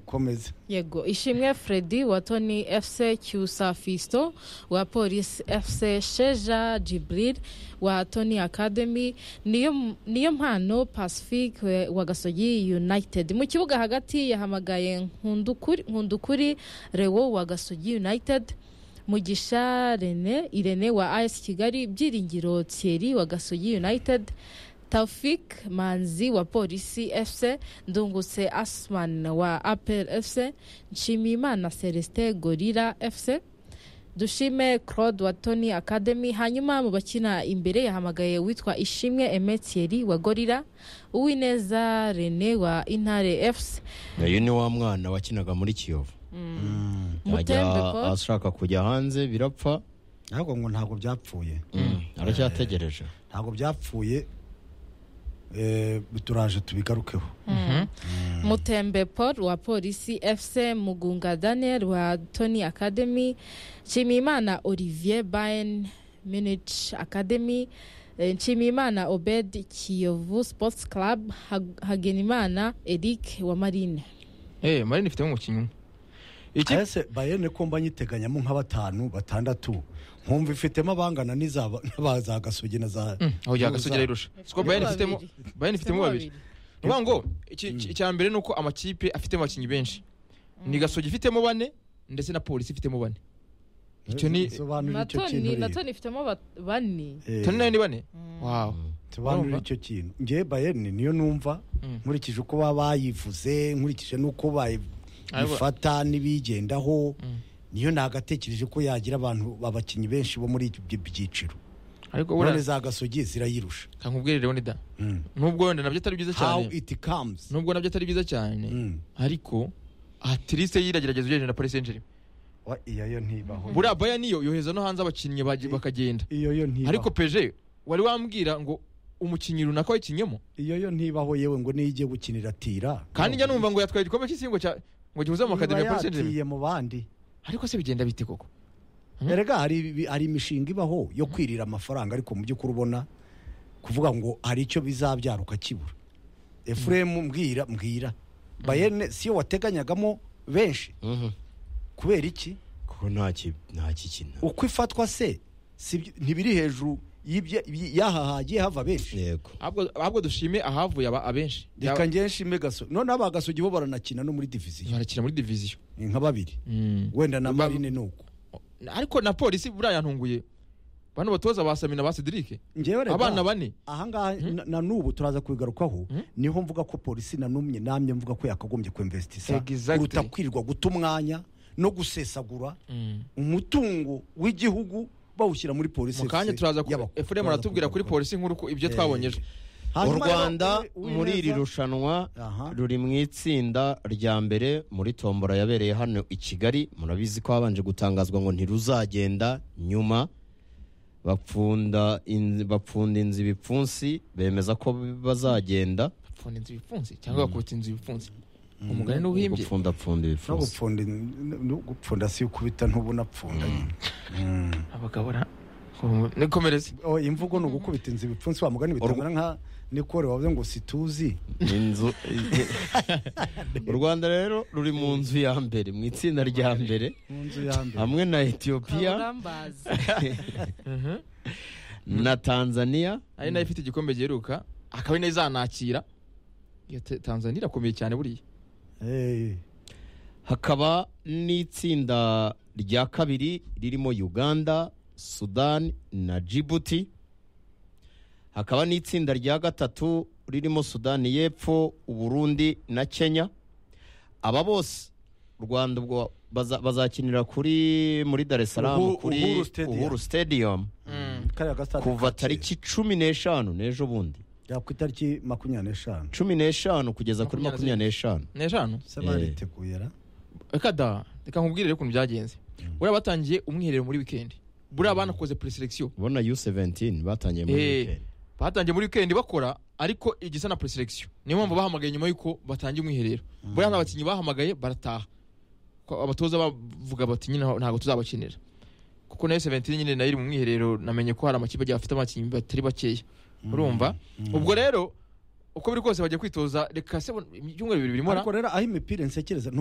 komeza yego ishimwe Freddy wa toni fc cyusa fisto wa polisi fc sheja jibril wa toni academy niyo niyo mpano pacifique wa gasogi united mu kibuga hagati yahamagaye nkundukuri nkundukuri rewo wa gasogi united mugisha rene irene wa as kigali byiringiro thierry wa gasogi united Taufik Manzi wa Polisi FC, Ndungutse Asman wa Apel FC, Nshimiyimana Celestin Gorira FC, Dushime Claude wa Tony Academy. Hanyuma mu bakina imbere yahamagaye witwa Ishimwe Emetieri wa Gorira, Uwineza Rene wa Intare FC. uyu ni wa mwana wakinaga muri Kiyovu ajya Mutembeko ashaka kujya hanze birapfa ntabwo ngo ntabwo byapfuye aracyategereje ntabwo byapfuye eh, turaje tubigarukeho Mutembe Paul wa Polisi FC, Mugunga Daniel wa Tony Academy, Nshimiyimana Olivier Bayern Munich Academy, eh, Nshimiyimana Obed Kiyovu Sports Club, Hag- Hagenimana Eric wa Marine. eh marine ifitemo umukinnyi umwe iki ese bayene ko mba nyiteganyamo nka batanu batandatu nkumva ifitemo abangana n'izaba- n'aba za gasogi na za aho yagasugira irusha siko bayani ifitemo bayani ifitemo babiri ni ukuvuga ngo iki- iki- icya mbere ni uko amakipe afitemo abakinnyi benshi ni gasogi ifitemo bane ndetse na polisi ifitemo bane icyo ni sobanura icyo Natoni, kintu Natoni ifitemo ba- bane. Eh, toni nayo ni bane wawu sobanura Urumva? icyo kintu ngewe bayene niyo numva Mm. nkurikije uko baba bayivuze nkurikije n'uko bayi- Ariko- bifata n'ibigendaho Mm. niyo nagatekereje ko yagira abantu abakinnyi benshi bo muri ibyo byiciro ariko none buriya za gasogi zirayirusha kankubwire rero ni da Mm. nubwo wenda nabyo atari byiza how cyane it comes nubwo nabyo atari byiza cyane Mm. ariko atirise yiragerageza ugereranya na polisi enjeri Wa- iyo yo ntibaho buriya baya niyo yohereza no hanze abakinnyi bagi- bakagenda iyo yo ntibaho ariko peje wari wambwira ngo umukinnyi runaka wayikinyemo iyo yo ntibaho yewe ngo niyo igiye gukinira tira kandi njya numva ngo yatwaye igikombe cy'isi ngo cya ngo gihuze mu makademi ya Niba polisi enjeri yatiye mu bandi ariko se bigenda bite koko Mm. erega hari ibi- hari imishinga ibaho yo kwirira amafaranga ariko mu by'ukuri ubona kuvuga ngo hari icyo bizabyara ukakibura efuremu mbwira mbwira bayene siyo wateganyagamo benshi Mhm. kubera iki kuko nta ki- nta kikina uko ifatwa se si byo- ntibiri hejuru y'ibye- y- y'aha hagiye hava benshi yego ahubwo ahubwo dushime ahavuye aba abenshi Yaba- reka ngewe nshime gaso none abagasogi bo baranakina no muri diviziyo barakina muri diviziyo ni nka babiri wenda na Ba- marine ni uko ariko na polisi buriya yantunguye bano batoza ba samina ba cedric ngewe reka abana bane ahangaha na- na n'ubu turaza kubigarukaho niho mvuga ko polisi nanumye namye mvuga ko yakagombye kwemvesitisa Exactly. kuruta kwirirwa guta umwanya no gusesagura umutungo w'igihugu bawushyira muri polisi mu kanya turaza ku efuremu aratubwira kuri polisi nkuru ko ibyo twabonye ejo u rwanda muri iri rushanwa Aha. ruri mu itsinda rya mbere muri tombora yabereye hano i kigali murabizi ko habanje gutangazwa ngo ntiruzagenda nyuma bapfunda in- bapfunda inzu ibipfunsi bemeza ko bazagenda bapfunda inzu ibipfunsi cyangwa bakubita inzu ibipfunsi umugani n'uhimbye gupfundapfunda no ibipfunsi gupfunda in- no gupfunda si ukubita ntubunapfunda abagabo ra nikomereze imvugo ni ugukubita inzu ibipfunsi wa mugani bitangana nka nikore wavuze ngo situzi inzu u rwanda rero ruri mu nzu ya mbere mu itsinda rya mbere mu nzu ya mbere hamwe na etiyopiya Kaburambazi. na tanzania ari nayo ifite igikombe giheruka akaba ari nayo izanakira iyo Ta- tanzania irakomeye cyane buriya Eh, hakaba n'itsinda rya kabiri ririmo uganda sudani na djibouti hakaba n'itsinda rya gatatu ririmo sudani y'epfo uburundi na kenya aba bose u rwanda ubwo baza- bazakinira kuri muri dar es salaam Uhuru- kuri Uhuru Stadium. uhuru stadium kariya gasitade ka kuva kera. tariki cumi n'eshanu n'ejo bundi ya ku itariki makumyabiri n'eshanu cumi n'eshanu kugeza kuri Makumyabiri makumyabiri n'eshanu n'eshanu se Eh. bariteguye ra reka da reka nkubwire rero ukuntu byagenze buriya batangiye umwiherero muri wikendi buriya banakoze preselekisiyo ubona u17 batangiye muri Eh. weekend. batangiye muri wikendi bakora ariko igisa na preselekisiyo niyo mpamvu bahamagaye nyuma y'uko batangiye umwiherero buriya abakinnyi bahamagaye barataha Ko abatoza bavuga bati nyine ntabwo tuzabakinira kuko nayo seventini nyine nayo iri mu mwiherero namenye ko hari amakipe agiye afite abakinnyi batari bakeya urumva ubwo rero uko biri kose bajya kwitoza reka se ibyumweru bibiri bimara ariko rero aho imipira nsekereza ntuba